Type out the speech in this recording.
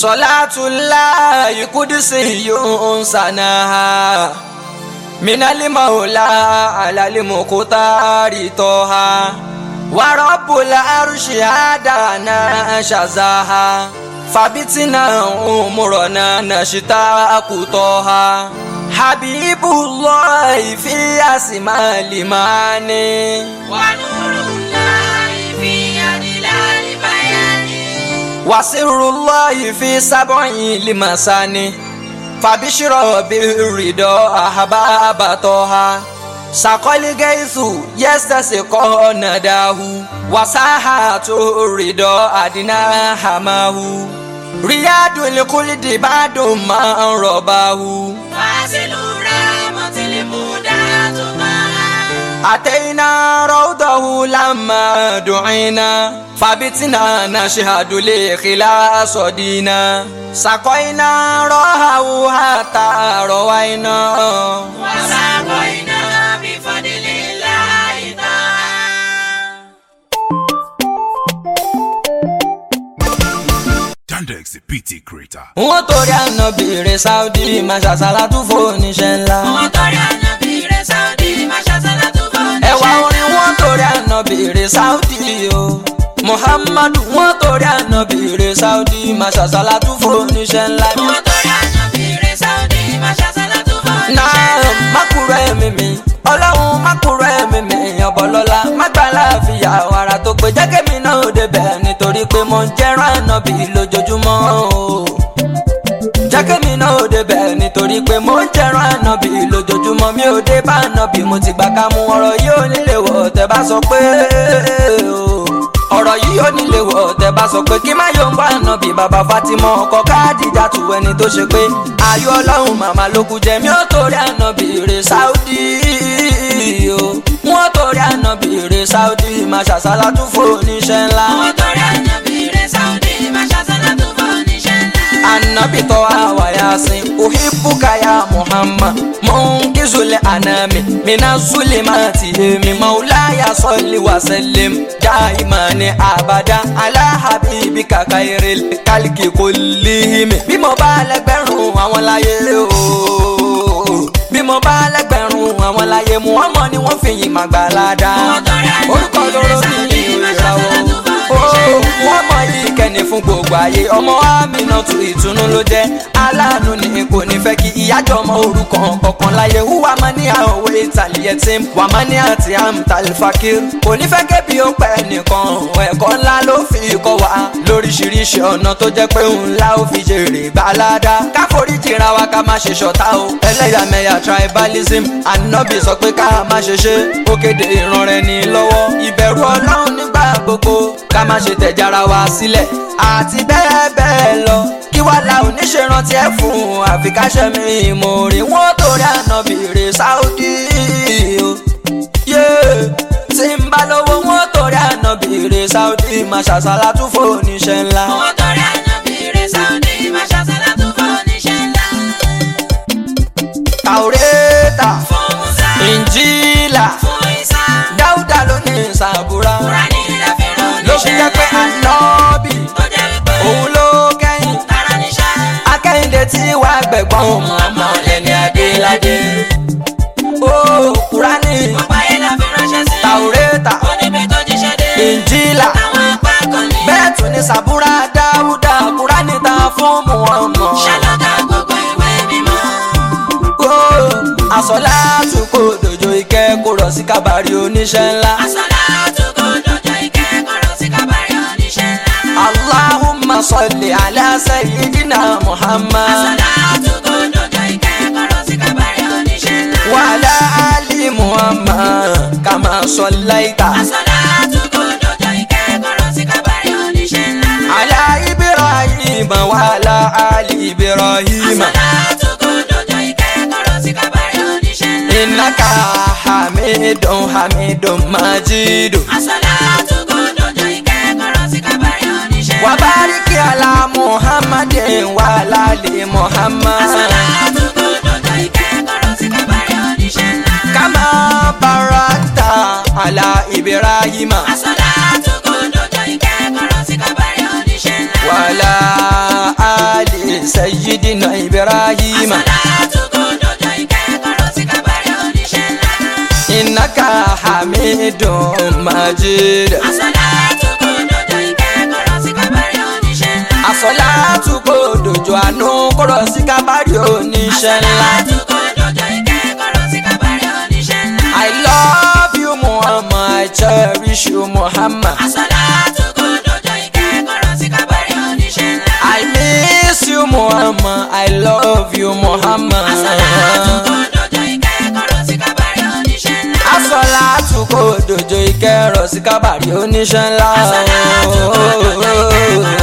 Salatullahi qudsiyyun sanaha minali maula alali mukutari toha wa rabbul arshi adana shazaha fabitina umurana nashita akutoha habibullahi fi asmali mani ونور الله في يد البيان wasirullahi fi sab'i limasani fabishiro birido ahababatoha sakoli gaisu yestasi konadahu wasahatu rido adina hamahu riyadul kulidi badu man robahu فاصل رحمة المدة معها أتينا روضه لما دعينا فبتنا نشهد لخلاص دينا سقينا روحه حتى روينا وسقينا بفضل الله تعالى Dandex, the PT creator. wọ́n torí ànábìrì Saudi máa ṣàṣàlátú fóníṣẹ́ ńlá. wọ́n torí ànábì rẹ̀ Saudi máa ṣàṣàlátú fún ẹ̀wà orin wọ́n torí ànábìrì Saudi o. Muhammadu wọ́n torí ànábìrì Saudi máa ṣàṣàlátú fóníṣẹ́ ńlá. wọ́n torí ànábì rẹ̀ Saudi máa ṣàṣàlátú fún náà mákùrọ̀ ẹ̀mí mi ọlọ́run mákùrọ̀ ẹ̀mí mi ọ̀bọ̀lọ́lá mágbàlá fìyà wàrà tó pé jẹ́kẹ́mi náà ò débẹ̀ nítorí pé mo ń jẹ́rán ànábì lójoojúmọ́ o jẹ́kẹ́mi náà ò débẹ̀ nítorí pé mo ń jẹ́rán ànábì lójoojúmọ́ mi ò dé bá ànábì mo ti gbà ká mú ọ̀rọ̀ yìí ò nílé wọ̀ tẹ́ bá sọ pé o ọ̀rọ̀ yìí ò nílé wọ̀ tẹ́ bá sọ pé kí má yóò ń bá ànábì bàbá Fatima ọkọ káàdìjà tù ẹni tó ṣe pé ayọ̀ ọlọ́run màmá ló kú jẹ́ mi ò torí ànábì rè Saudi o wọ́n torí ànábì rè Saudi máa ṣàṣàlátú fún oníṣẹ́ ńlá wọ́n torí ànábì rẹ̀ Saudi máa ṣàṣàlátú fún oníṣẹ́ ńlá. annabi to awa yasin uhibbuka ya muhammad munkizul anami mina zulimati mi maulaya salli wa sallim daiman abada ala habibika khairil kalki kullihim bí mo bá lẹ́gbẹ̀rún àwọn láyé o bí mo bá lẹ́gbẹ̀rún àwọn láyé muhammad ni wọ́n fi yìn màgbàládá orúkọ lóró ní ìràwọ̀ o wọ́n mọ ìkẹ́ni fún gbogbo ayé ọmọ àmìnà tu ìtùnú ló jẹ́ aláàánú ni kò ní fẹ́ kí ìyájọ́ ọmọ orúkọ kọ̀ọ̀kan láyé wúwa máa ní àwọ̀ ìtàlíyẹ tí wà máa ní àti àmtàlífàkìr kò ní fẹ́ kébi ó pẹ́ nìkan ẹ̀kọ́ ńlá ló fi kọ́ wa lóríṣiríṣi ọ̀nà tó jẹ́ pé ńlá ó fi jèrè gbàládá káforí jìra wa ká má ṣe ṣọ̀tá o ẹlẹ́yàmẹ̀yà tribalism ànábì sọ pé ká má ṣe ṣe ó kéde ìran rẹ̀ ní lọ́wọ́ ìbẹ̀rù ọlọ́run nígbà gbogbo ká má ṣe tẹ̀jára wa sílẹ̀ àti bẹ́ẹ̀ bẹ́ẹ̀ lọ kí wá la oníṣẹ́rántí ẹ̀ fún àfikáṣẹ́ mi ìmòrè wọ́n torí ànábì rè Saudi o yé tí ń bá lówó wọ́n torí ànábì rè Saudi máa ṣàṣàlátú fún oníṣẹ́ ńlá. wọ́n torí ànábì rẹ̀ Saudi máa ṣàṣàlátú fún oníṣẹ́ ńlá. Tàwórẹ́tà fún Musa Ìnjílà fún Isa Dáúdà ló ní ìsàbúrà Kúránì rẹ̀ fi rán ló fi jẹ́ pé ànábì tó jẹ́ wípé òun ló kẹ́yìn tara níṣẹ́ akẹ́yìndé tí wàá gbẹ̀gbọ́n òun ọmọ lẹ́ni adéládé. ó kúránì ọ̀pá yẹn la fi ránṣẹ́ sí tàwórẹ́tà ó níbi tó jíṣẹ́ dé ìnjílà àwọn apá kan ní bẹ́ẹ̀ tún ní sàbúrà dáúdà kúránì ta fún muhammad. ṣàlọ́dà gbogbo ìwé mímọ́ ó àsọlá tún kò dòjò ìkẹ́ kó rọ̀ sí kábàárì oníṣẹ́ ńlá. àsọlá àtúkọ̀ dọ̀jọ́ ìkẹ́kọ̀ọ́ sí kábàárì oníṣẹ́ ńlá allahumma salli ala sayyidina muhammad. àsọlá àtúkọ̀ dọ̀jọ́ ìkẹ́kọ̀ọ́ sí kábàárì oníṣẹ́ ńlá وعلى آل محمد كما صليت àsọlá àtúkọ̀ dọ̀jọ́ ìkẹ́kọ̀ọ́ sí kábàárì oníṣẹ́ ńlá على إبراهيم وعلى آل إبراهيم àsọlá àtúkọ̀ dọ̀jọ́ ìkẹ́kọ̀ọ́ sí kábàárì oníṣẹ́ ńlá إنك حميد حميد مجيد àsọlá àtúkọ̀ dọ̀jọ́ ìkẹ́kọ̀ọ́ sí kábàárì oníṣẹ́ ńlá وبارك على محمد وعلى آل محمد àsọlá àtúkọ̀ dọ̀jọ́ ìkẹ́kọ̀ọ́ sí kábàárì oníṣẹ́ ńlá كما باركت على إبراهيم àsọlá àtúkọ̀ dọ̀jọ́ ìkẹ́kọ̀ọ́ sí kábàárì oníṣẹ́ ńlá وعلى آل dínà ibrahima Àsàlátù kò dodo ìkẹ́kọ̀ọ́ sí kábàárì oníṣẹ́ ńlá. innaka hamidun majid Àsàlátù kò dodo ìkẹ́kọ̀ọ́ sí kábàárì oníṣẹ́ ńlá. àsọlátù kò dòjò àánú kọ̀rọ̀ sí kábàárì oníṣẹ́ ńlá. Àsàlátù kò dodo ìkẹ́kọ̀ọ́ sí kábàárì oníṣẹ́ ńlá. I love you Muhammad I cherish you Muhammad Àsàlátù kò dodo ìkẹ́kọ̀ọ́ sí kábàárì oníṣẹ́ ńlá. I miss you Muhammad I love you Muhammad Àsàlátù kò dodo ìkẹ́kọ̀ọ́ sí kábàárì oníṣẹ́ ńlá. Àsọlátù kò dòjò ìkẹrọ sí kábàárì oníṣẹ́ ńlá. Àsàlátù kò dodo ìkẹ́kọ̀ọ́